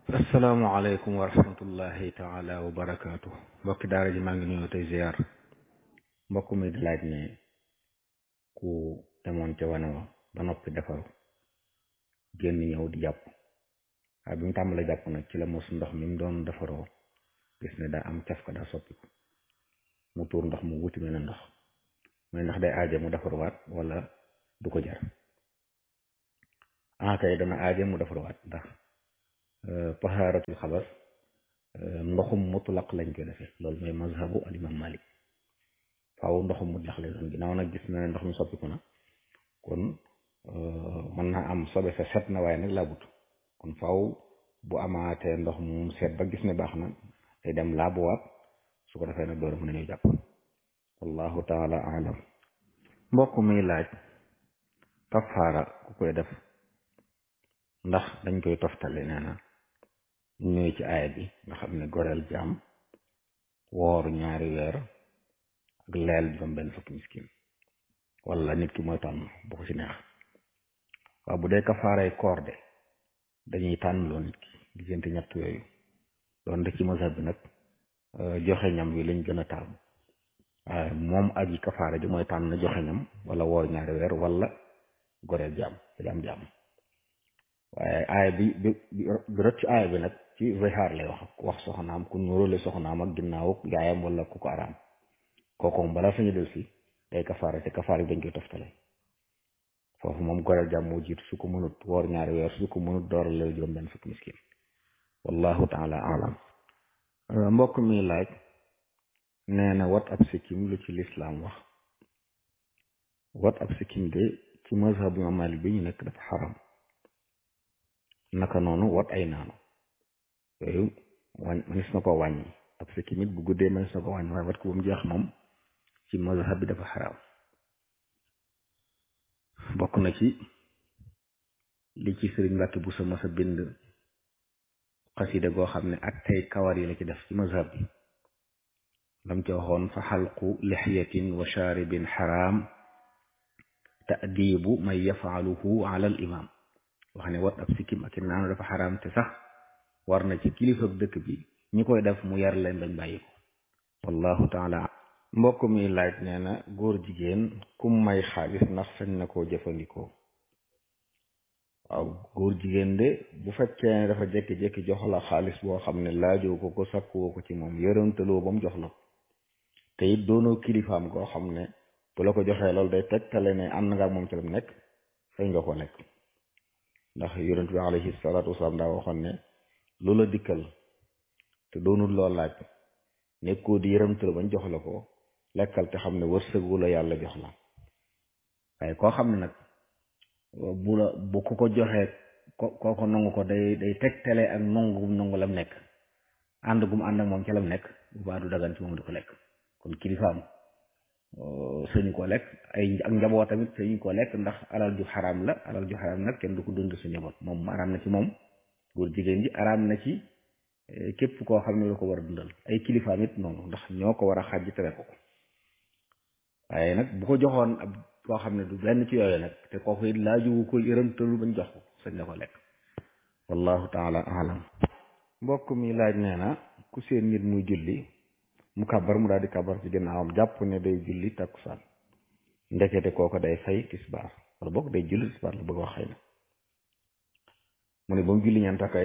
asalaamaaleykum wa rahmatullahi taala wa barakaatu mbokki daara ji maa ngi nuyu tey ziar mbokk mi di laaj ne ku demoon ca wane wa ba noppi defaru génn ñëw di jàpp waaye bi mu tàmbalee jàpp nag ci la mos ndox mi mu doon defaroo gis ne daa am caf ka daa soppiku mu tuur ndox mu wuti mel ndox mooy ndax day aaje mu defaruwaat wala du ko jar ah kay dana aaje mu defaruwaat ndax tahaaratul xabas ndoxum mutlaq lañ koy defee loolu mooy mazhabu al imam malik faaw ndoxum mutlaq lay doon ginnaaw nag gis na ne ndox mi soppiku na kon mën naa am sobe sa set na waaye nag laabut kon faaw bu amaatee ndox mu set ba gis ne baax na day dem laabuwaat su ko defee nag door mën nañu jàpp wallahu taala alam mbokk mi laaj kafaara ku koy def ndax dañ koy toftale nee na ñëw ci aaya bi nga xam ne goreel jaam woor ñaari weer ak leel juróom benn fukki miskin wala nit ki mooy tànn bu ko ci neex waaw bu dee kafaaray koor de dañuy tànn loo nit ki diggante ñett yooyu doon de ci mazhab bi nag joxe ñam wi lañ gën a taamu waaye moom aji kafaara ji mooy tànn joxe ñam wala woor ñaari weer wala goreel jaam jaam jaam waaye aaya bi bi bi rot ci aaya bi nag ci zihaar lay wax wax soxnaam ku nuróole soxnaam ak ginnaaw yaayam wala ku ko araam kooku moom balaa sañu del si day kafaara te kafaara yi dañ koy toftale foofu moom goreel jàmm moo jiitu su ko mënut woor ñaari weer su ko mënut door la juróom benn fukki miskin wallahu taala alam mbokk mi laaj nee na wat ab sikkim lu ci lislaam wax wat ab sikkim de ci mazhabu imam Malik bi ñu nekk dafa xaram naka noonu wat ay naanu yooyu wañ manis na ko wàññi ab sikkim it bu guddee manis na ko wàññi waaye wat ko ba mu jeex moom ci mazhab bi dafa xaraam bokk na ci li ci sëriñ Mbàkke bu sama sa bind xasida goo xam ne ak tey kawar yi la ci def ci mazhab bi lam ci waxoon fa xalqu lixyatin wa shaaribin xaraam taadibu man yafaaluhu ala al imam wax ne wat ab sikkim ak i naanu dafa xaraam te sax war na ci kilifa dëkk bi ñi koy def mu yar leen bañ bàyyi ko wallahu taala mbokk mi laaj nee na góor jigéen kum may xaalis ndax sañ na koo jëfandikoo waaw góor jigéen de bu fekkee ne dafa jékki-jékki jox la xaalis boo xam ne laajoo ko ko sakkuwoo ko ci moom yërëmtaloo ba mu jox la te it doonoo kilifaam koo xam ne bu la ko joxee loolu day tegtale ne am na nga moom ci la nekk sañ nga ko lekk ndax yonent bi alayhi salaatu wasalaam daa waxoon ne lu la dikkal te doonul loo laaj nekkoo di yërëmtal bañ jox la ko lekkal te xam ne wërsëgu la yàlla jox la waaye koo xam ne nag bu la bu ko ko joxee ko koo ko nangu ko day day tegtale ak nangu gum nangu lam nekk ànd gum ànd ak moom ca lam nekk bu baa du dagan ci moom di ko lekk kon kilifaam sëñu ko lekk ay ak njaboot tamit sëñu ko lekk ndax alal ju xaraam la alal ju xaraam nag kenn du ko dund sa njaboot moom araam na ci moom góor jigéen ji araam na ci képp koo xam ne la ko war a dundal ay kilifaam it noonu ndax ñoo ko war a xàjj tere ko ko waaye nag bu ko joxoon ab koo xam ne du benn ci yooyu nag te kooku it laaju ko yërëmtalu bañ jox ko sañ la ko lekk wallahu taala alam mbokk mi laaj nee na ku seen nit muy julli mu kabar mu daal di kabar ci ginnaawam jàpp ne day julli takkusaan ndekete kooko day fay tisbaar wala boog day julli tisbaar la bëgg wax xëy na mu ne ba mu julli ñeent takk